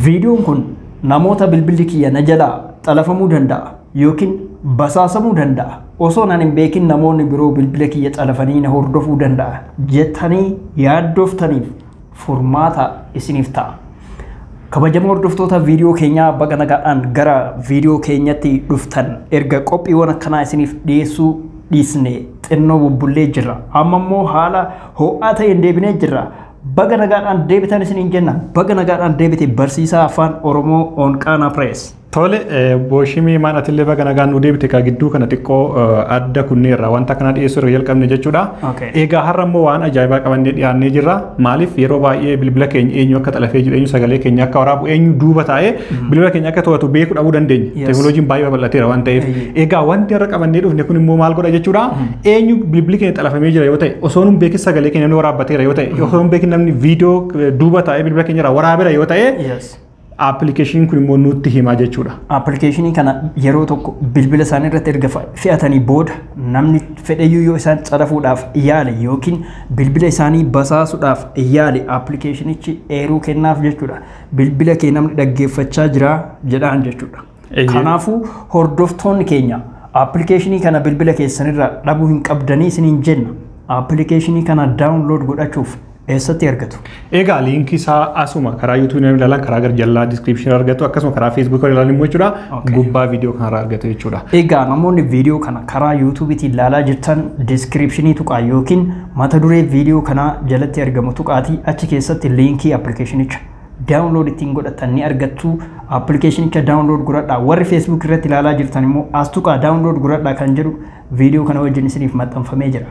Viidiyoon kun namoota bilbilli kiyya na jalaa xalafamuu danda'a yookiin basaasamuu danda'a. Osoo nan hin beekin namoonni biroo bilbila kiyya xalafanii na hordofuu danda'a jettanii yaaddooftaniif furmaata isiniif ta'a. Kabajamoo hordoftoota viidiyoo keenyaa baga nagaadhaan gara viidiyoo keenyatti dhuftan erga qophiiwwan akkanaa isiniif dhiyeessuu dhiisne xinnoo bubbullee jirra. Amma immoo haala ho'aa ta'een deebinee jirra. Baga nagaadhaan deebitan isiniin jenna. Baga nagaadhaan deebite barsiisaa afaan Oromoo Onqaanaa Pirees. Tole booshimii maan atillee baga nagaan nu deebite kaa gidduu kana xiqqoo adda kunneerra wanta kana dhiyeessuu irra jalqabne jechuudha. Okay. Egaa har'a immoo waan ajaa'ibaa qabannee dhiyaannee jirra. Maaliif yeroo baay'ee bilbila keenya eenyu akka xalafee jiru eenyu sagalee keenya akka waraabu eenyu duuba taa'ee bilbila keenya akka to'atu beekuu dhabuu dandeenya. Yes. Teekinooloojiin baay'ee babal'ateera waan ta'eef. Eeyyee. Egaa wanti har'a qabannee dhufne kun immoo maal godha jechuudha. Eenyu bilbilli keenya xalafamee jira yoo ta'e osoo nun beekin sagalee keenya namni waraabbateera yoo ta'e osoo nun beekin namni viidiyoo duuba taa'ee bilbila keenya irraa waraabeera yoo ta'e Yes. aappilikeeshiniin kun immoo nutti himaa jechuudha. Appilikeeshinii kana yeroo tokko bilbila isaanii irratti erga fe- fe'atanii booda namni fedhayyuu yoo isaan xalafuudhaaf yaale yookiin bilbila isaanii basaasuudhaaf yaale appilikeeshinichi eeruu kennaaf jechuudha. Bilbila kee namni dhaggeeffachaa jira jedhaan jechuudha. Eeyyee. Kanaafuu hordoftoonni keenya appilikeeshinii kana bilbila keessanirraa dhabuu hin qabdanii isiniin jenna. Appilikeeshinii kana daawunlood godhachuuf eessatti argatu? Egaa liinkii isaa asuma karaa yuutuubii namni ilaalan karaa gara jalaa diskiripshinii argatu akkasuma karaa feesbuukii ilaalan immoo jechuudha Okay. gubbaa viidiyoo kanarraa argatu jechuudha. Egaa namoonni viidiyoo kana karaa yuutuubiitiin ilaalaa jirtan diskiripshinii tuqaa yookiin mata duree viidiyoo kanaa jalatti argamu tuqaatii achi keessatti liinkii appilikeeshinicha daawunlood ittiin godhatan ni argattu appilikeeshinicha daawunlood godhadhaa warri feesbuuk irratti ilaalaa jirtan immoo as tuqaa daawunlood godhadhaa kan jedhu viidiyoo kana wajjin isiniif maxxanfamee jira.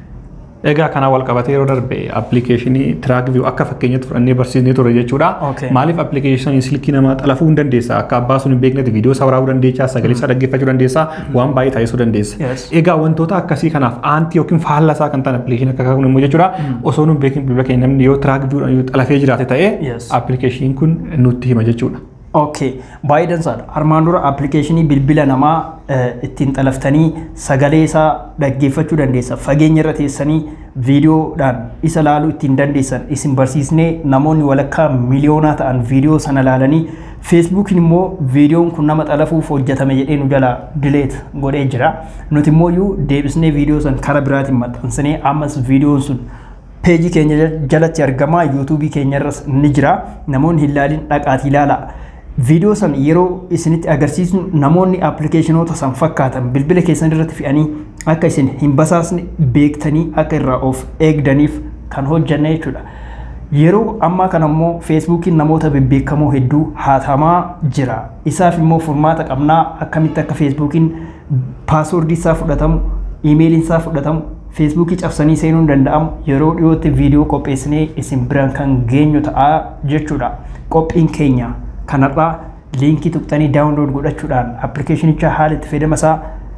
Egaa kana wal qabatee yeroo darbe appilikeeshinii tiraak viyuu akka fakkeenyatti fudhannee barsiisnee ture jechuudha. Okay. Maaliif appilikeeshinii silkii namaa xalafuu hin dandeessa akka abbaa sun hin beeknetti viidiyoo isaa waraabuu dandeessa sagalee isaa dhaggeeffachuu dandeessa waan baay'ee taasisuu dandeessa. Yes. Egaa wantoota akkasii kanaaf aantii yookiin faallaa isaa kan ta'an appilikeeshinii akka kun immoo jechuudha osoo nu hin beekin bilbila keenya namni yoo tiraak viyuudhaan yoo xalafee jiraate ta'e Yes. appilikeeshiniin kun nutti hima jechuudha. Okay, baay'ee dansaadha. Armaan dura appilikeeshinii bilbila namaa eh, ittiin xalaftanii sagalee isaa dhaggeeffachuu dandeessa. Fageenya irra teessanii viidiyoodhaan isa ilaaluu ittiin dandeessan isin barsiisnee namoonni walakkaa miliyoonaa ta'an viidiyoo sana ilaalanii feesbuukiin immoo viidiyoon kun nama xalafuuf hojjetame jedhee nu jalaa dileet godhee jira. Nuti immoo iyyuu deebisnee viidiyoo san karaa biraatiin maxxansinee ammas viidiyoon sun peejii keenya jalatti argamaa yuutuubii keenya irras ni jira namoonni hin ilaalin dhaqaatii ilaalaa viidiyoo san yeroo isinitti agarsiisnu namoonni appilikeeshinoota san fakkaatan bilbila keessan irratti fe'anii akka isin hin basaasne beektanii akka irraa of eegdaniif kan hojjanne jechuudha. Yeroo ammaa kana immoo feesbuukiin namoota bebbeekamoo hedduu haatamaa jira. Isaaf immoo furmaata qabnaa akkamitti akka feesbuukiin paaswoordii isaa fudhatamu, iimeeliin isaa fudhatamu, feesbuukii cabsanii seenuun danda'amu yeroo dhiyootti viidiyoo qopheessinee isin biraan kan geenyu ta'aa jechuudha. Qophiin keenya kanarraa liinkii tuqxanii daawunlood godhachuudhaan appilikeeshinicha haala itti fayyadama isaa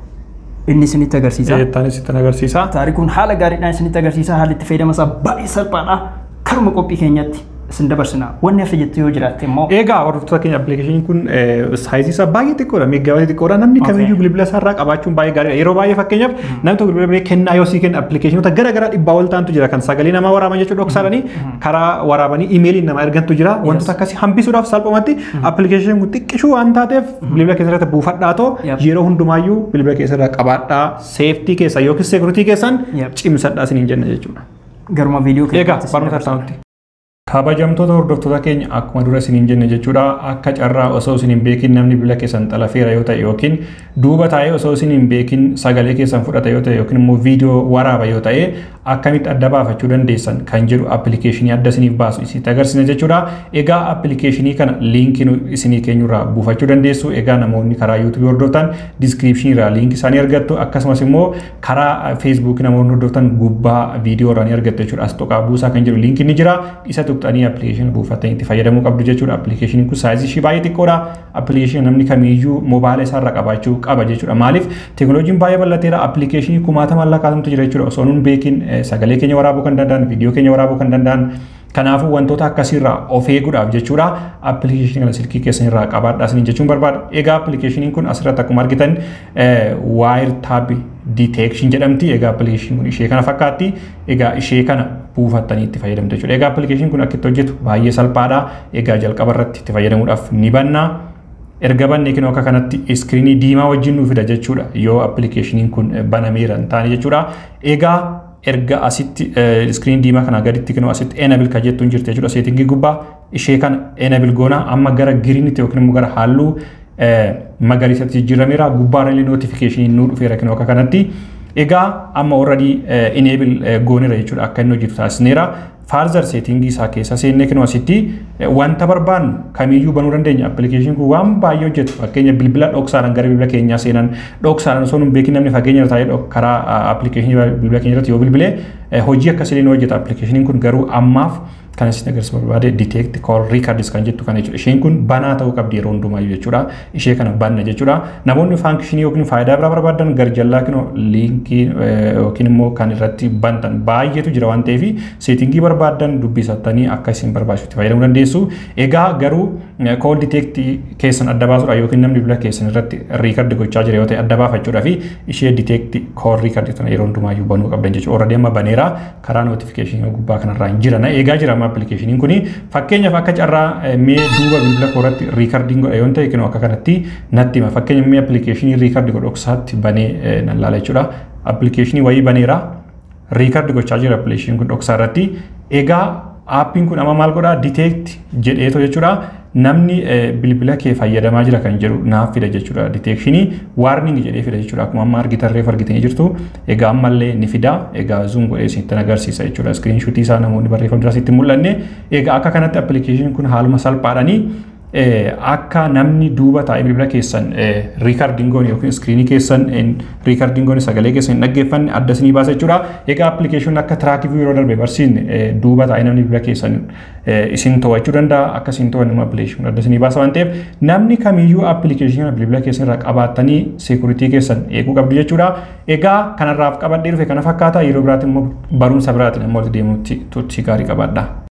inni isinitti agarsiisa. Eettaanis sitti agarsiisa. Taarikuun haala gaariidhaan isinitti agarsiisa haalli itti fayyadama isaa baay'ee salphaadha. Karuma qophii keenyatti isin dabarsina. Wanni hafe jettu yoo jiraatte immoo Egaa hordoftoota keenya appilikeeshiniin kun saayizii isaa baay'ee xiqqoodha. Meeggaabaaytii xiqqoodha. Namni Okay. kamiyyuu bilbila isaa irraa qabaachuun baay'ee gaariidha. Yeroo baay'ee fakkeenyaaf namni tokko bilbila bilee kennaa yoo sii kenna appilikeeshinoota gara garaa dhibbaa ol ta'antu jira. Kan sagalee namaa waraaban jechuudha dhoksaadhanii karaa waraabanii iimeeliin nama ergantu jira. Wantoota akkasii hambisuudhaaf salphumatti appilikeeshiniin kun xiqqishuu waan taateef bilbila keessa irratti buufadhaa too Yep. yeroo hundumaayyuu bilbila keessa irraa qabaadhaa seeftii keessa yookiin seekuritii keessan Yep. cimsadhaa isiniin jenna jechuudha. garuma viidiyoo Egaa keenyatti isin barnoota dabarsina. isaanitti. Kabajamtoota hordoftoota keenya akkuma dura isiniin jenne jechuudha akka carraa osoo isin hin beekin namni bilbila keessan xalafeera yoo ta'e yookiin duuba taa'ee osoo isin hin beekin sagalee keessan fudhata yoo ta'e yookiin immoo viidiyoo waraaba yoo ta'e akkamitti adda baafachuu dandeessan kan jedhu appilikeeshinii adda isiniif baasu isinitti agarsiisna jechuudha. Egaa appilikeeshinii kana liinkii nu isinii keenyurraa buufachuu dandeessu. Egaa namoonni karaa yuutuubii hordoftan diskiripshinii irraa liinkii isaanii argattu akkasumas immoo karaa feesbuukii namoonni hordoftan gubbaa viidiyoo irraa ni argattu jechuudha. As tuqaa buusaa kan jedhu liinkiin ni jira. Isa tuqxanii appilikeeshinii buufatanii itti fayyadamuu qabdu jechuudha. Appilikeeshiniin kun saayizii ishii baay'ee xiqqoodha. Appilikeeshinii namni kamiiyyuu moobaayila isaa irra qabaachuu qaba jechuudha. Maaliif teekinooloojiin baay'ee bal'ateera. Appilikeeshinii kumaatama lakkaa'atamtu jira jechuudha. Osoo nun beekin eh, sagalee keenya waraabuu kan danda'an, viidiyoo keenya waraabuu kan danda'an Kanaafuu wantoota akkasiirraa of eeguudhaaf jechuudha appilikeeshinii kana silkii keessan irraa qabaadhaa isiniin jechuun barbaada. Egaa appilikeeshiniin kun asirratti akkuma argitan waayir taabi detection jedhamti. Egaa appilikeeshiniin kun ishee kana fakkaatti. Egaa ishee kana buufattanii itti fayyadamtu jechuudha. Egaa appilikeeshiniin kun akka itti hojjetu baay'ee salphaadha. Egaa jalqaba irratti itti fayyadamuudhaaf ni banna. erga banne kinoo akka kanatti iskiriinii diimaa wajjin nu fida jechuudha yoo appilikeeshiniin kun banameera hin taane jechuudha. Egaa erga asitti iskiriin diimaa kana gaditti kinoo asitti enable kan jettuun jirti jechuudha seetingii gubbaa ishee kana enable goona amma gara giriinitti yookiin immoo gara halluu magariisatti jijjiirameera gubbaarra illee notifikashinii nuu dhufeera kinoo akka kanatti. Egaa amma already enable gooneera jechuudha akka inni hojjetu taasisneera. Faarzar seetingii isaa keessa seennee kinoo asitti wanta barbaannu kamiyyuu banuu dandeenya. Appilikeeshiniin kun waan baay'ee hojjetu. Fakkeenya bilbila dhoksaadhaan gara bilbila keenyaa seenan dhoksaadhaan osoo nu beekin namni fageenya irra taa'ee karaa appilikeeshinii bilbila keenya irratti yoo bilbilee hojii akkasii ni hojjeta. Appilikeeshiniin kun garuu ammaaf kan isin agarsiisu barbaade detect call records kan jettu kana jechuudha. Isheen kun banaa ta'uu qabdi yeroo hundumaayyuu jechuudha. Ishee kana banna jechuudha. Namoonni faankishinii yookiin faayidaa biraa barbaadan garjallaa kinoo liinkii yookiin immoo kan irratti bantan baay'eetu jira waan ta'eef seetingii barbaadan dubbisattanii akka isin barbaachisutti fayyadamuu dandeessu. Egaa garuu call detect keessan adda baasuudha yookiin namni bilbila keessan irratti record gochaa jira yoo ta'e adda baafachuudhaaf ishee detect call record tana yeroo hundumaayyuu banuu qabdan jechuudha. Already amma baneera karaa notifikashinii gubbaa kanarraa hin jiran eegaa jira amma appilikeeshiniin kuni fakkeenyaaf akka carraa mee duuba bilbila koo irratti riikardiin godha yoo ta'e kinoo akka kanatti natti hima fakkeenya mee appilikeeshinii riikardi godhu dhoksaatti banee nan laala jechuudha appilikeeshinii wayii baneera riikardi gochaa jira appilikeeshiniin kun dhoksaa irratti egaa aappiin kun amma maal godhaa diteekti jedheeto jechuudha namni bilbila kee fayyadamaa jira kan jedhu naaf fida jechuudha diteekshinii waarning jedhee fida jechuudha akkuma amma argitarreef argitanii jirtu egaa ammallee ni fida egaa zuum godhee isinitti agarsiisa jechuudha iskiriinshuutii isaa namoonni barreeffama duraa sitti mul'anne egaa akka kanatti appilikeeshiniin kun haaluma salphaadhanii akka namni duuba taa'ee bilbila keessan riikardiingoon yookiin iskiriinii keessan riikardiingoon sagalee keessan hin dhaggeeffanne adda isinii baasa jechuudha. Egaa appilikeeshiniin akka tiraakivii yeroo darbe barsiisne duuba taa'ee namni bilbila keessan isin to'achuu danda'a akka isin to'anne appilikeeshiniin adda isinii baasa waan ta'eef namni kamiyyuu appilikeeshinii bilbila keessan irraa qabaattanii seekuritii keessan eeguu qabdu jechuudha. Egaa kanarraaf qabadhee dhufe kana fakkaata yeroo biraatti immoo barumsa biraatiin immoo deemuutti turtii gaarii qabaadha.